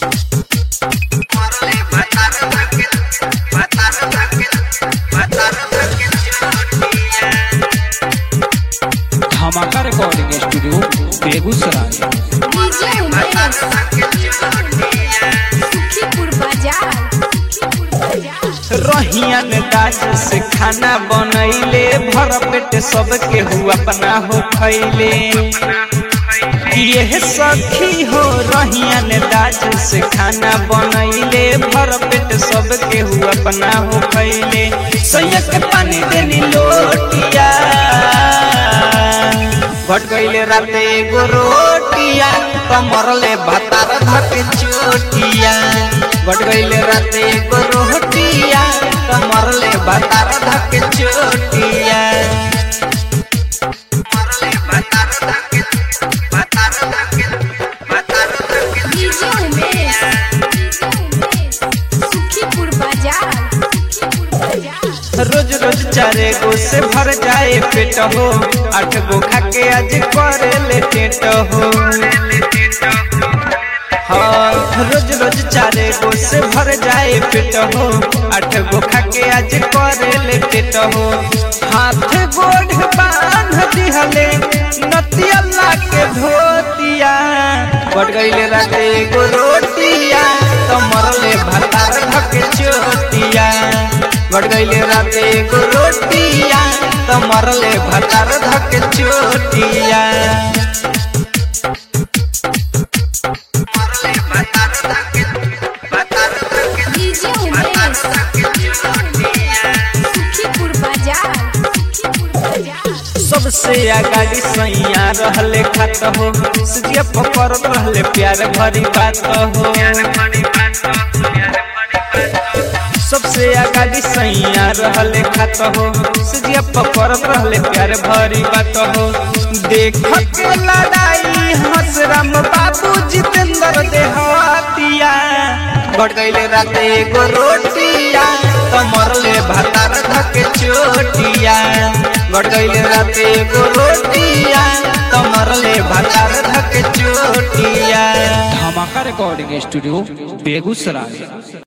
धमाका recording studio Begusarai DJ Umesh Sukhipur बाजार सुखीपुर बाजार रहियन दास से खाना बनैले भर पेट सबके हुआ अपना हो खैले ये सखी हो रहियन दास से खाना बनैले भर पेट सबके हुआ अपना हो खैले सैया के पानी देनी लोटिया घट गईले राते एगो रोटिया कमरले भातार धके चोटिया घट गईले राते एगो रोटिया कमरले भातार धके चोटिया डीजे उमेश सुखीपुर बाजार सुखीपुर बाजार रोज रोज चारे गो से भर जाए पेट हो आठ गो खा के आज करे ले टेट हो हाँ रोज रोज चारे गो से भर जाए पेट हो आठ गो खा के आज करे ले टेट हो हाथ गोढ़ बांध दिहले नतिया के धोतिया बढ़ गईले राते एगो रोटिया कमरले भातार धके चोटिया बढ़ गईले राते एगो रोटिया कमरले भातार धके चोटिया डीजे उमेश सुखीपुर बाजार सुखीपुर बाजार सबसे आगाड़ी सैया रहले खात हो सजिया पकड़ रहले प्यार भरी बात हो सबसे आगाड़ी सैया रहले खात हो सजिया पकड़ रहले प्यार भरी बात हो देख के लड़ाई हंस राम बाबू जितेंद्र देहातिया बढ़ गईले राते एगो रोटिया कमरले भातार धके चोटिया बढ़ गईले राते एगो रोटिया कमरले भातार धके चोटिया धमाका रिकॉर्डिंग स्टूडियो बेगूसराय